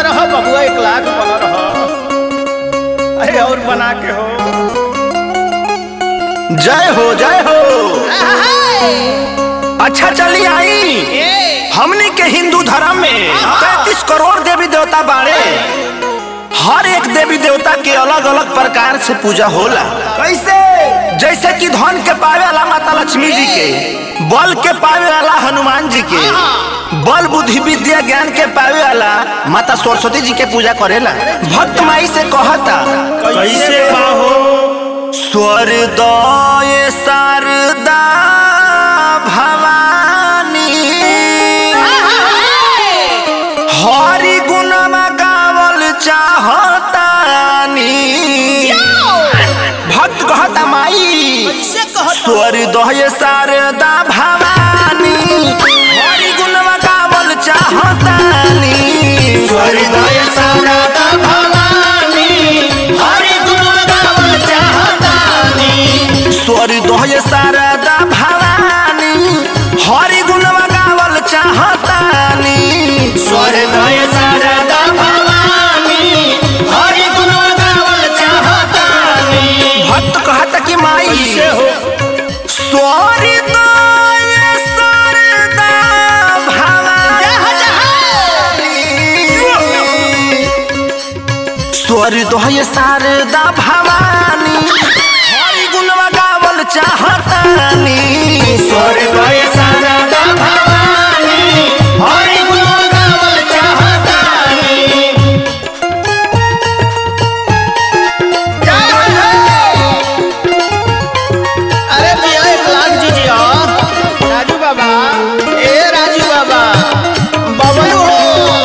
रह बबुआ एक लाख बना रह अरे और बना के हो जय हो जय हो अच्छा चली आई हमने के हिंदू धर्म में पैंतीस करोड़ देवी देवता बाड़े हर एक देवी देवता के अलग अलग प्रकार से पूजा होला कैसे जैसे कि धन के पावे वाला माता लक्ष्मी जी के बल के पावे वाला हनुमान जी के बल बुद्धि विद्या ज्ञान के पावे वाला माता सरस्वती जी के पूजा करेला भक्त माई से कहता कैसे पाहो स्वर्दय शारदा भवानी हरि गुणमा गावल चाहतानी भक्त कहता माई स्वर्दय शारदा भवानी हरि गुणमा गावल चाहतानी हृदय शारदा भवानी हरि गुण गावल चाहतानी स्वर्दय शारदा भवानी हरि गुणमा गावल चाहतानी हृदय शारदा भवानी हरि गुण गावल चाहतानी भक्त कहता कि माई कैसे हो स्वर्दय शारदा भवानी स्वर्दय शारदा भवानी हरि गुणमा गावल चाहतानी हृदय शारदा भवानी हरि गुण गावल चाहतानी अरे भैया एक लाख दीजिए राजू बाबा ए राजू बाबा बबलू हो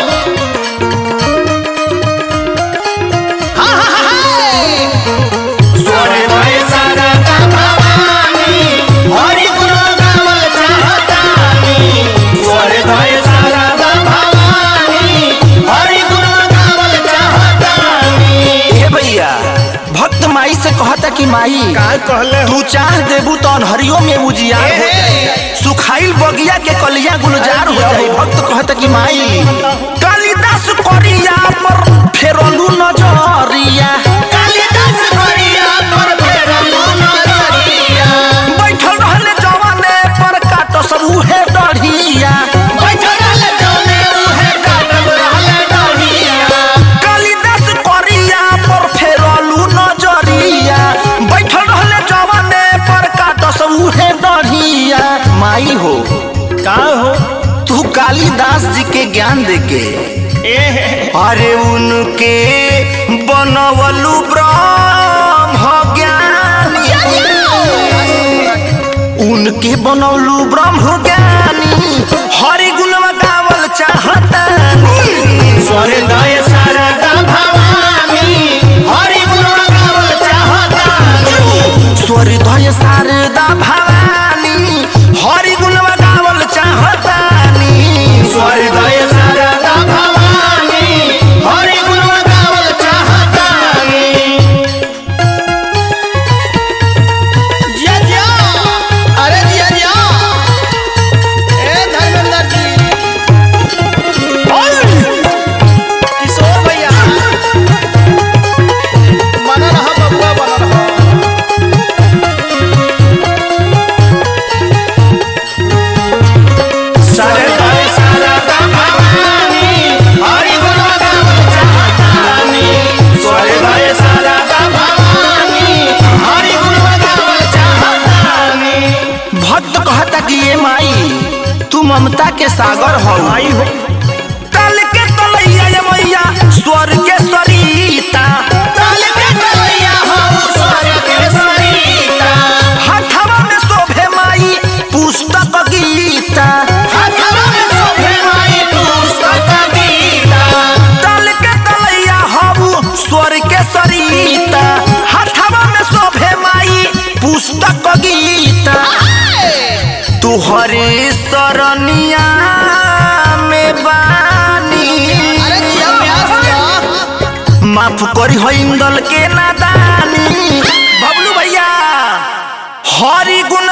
हाँ, हाँ, हाँ, हाँ। हृदय शारदा भवानी हरि गुण गावल चाहतानी हृदय शारदा भवानी हरि गुण गावल चाहतानी हे भैया भक्त माई से कहता कि माई का कहले तू चाह देबू तो अनहरियो में उजियार हो जाई सुखाइल बगिया के कलिया गुलजार हो जाई भक्त कहता कि माई कालिदास करिया पर फेरलू नजरिया कालिदास करिया पर फेरलू नजरिया बैठल रहले जवाने पर काट सब उहे डढ़िया बैठल रहले जौने उहे काटल रहले डढ़िया कालिदास करिया पर फेरलू नजरिया बैठल रहले जवाने पर काट सब उहे डढ़िया माई हो का हो तू कालिदास जी के ज्ञान देके ए अरे उनके बनवलु ब्रह्म ज्ञानी उनके बनवलु ब्रह्म ज्ञानी हरि गुणवा गावल चाहतानी हृदय शारदा भवानी हरि गुण गावल चाहतानी स्वर्दय शारदा भवानी हरि गुणवा गावल चाहतानी हृदय शारदा भवानी हरि गुण गावल चाहतानी जिया जिया अरे जिया जिया ए धर्मेंद्र जी किशोर भैया बना रहा बबुआ बना रहा हृदय शारदा भवानी हरि गुण गावल चाहतानी हृदय शारदा भवानी हरि गुण गावल चाहतानी भक्त कहता कि ये माई तू ममता के सागर हो आई हो तल के तलैया ये मैया स्वर्ग के सरिता ताल के तलैया हो स्वर्ग के सरिता हथवा में शोभे माई पुस्तक गीता हाथवा में शोभे माई पुस्तक गीता तल के तलैया हबू स्वर्ग के सरिता हथवा में शोभे माई पुस्तक गीता तुहरे सरनिया में बानी अरे जिया प्यास जिया माफ करी हो इंदल के नादानी बबलू भैया हरि गुण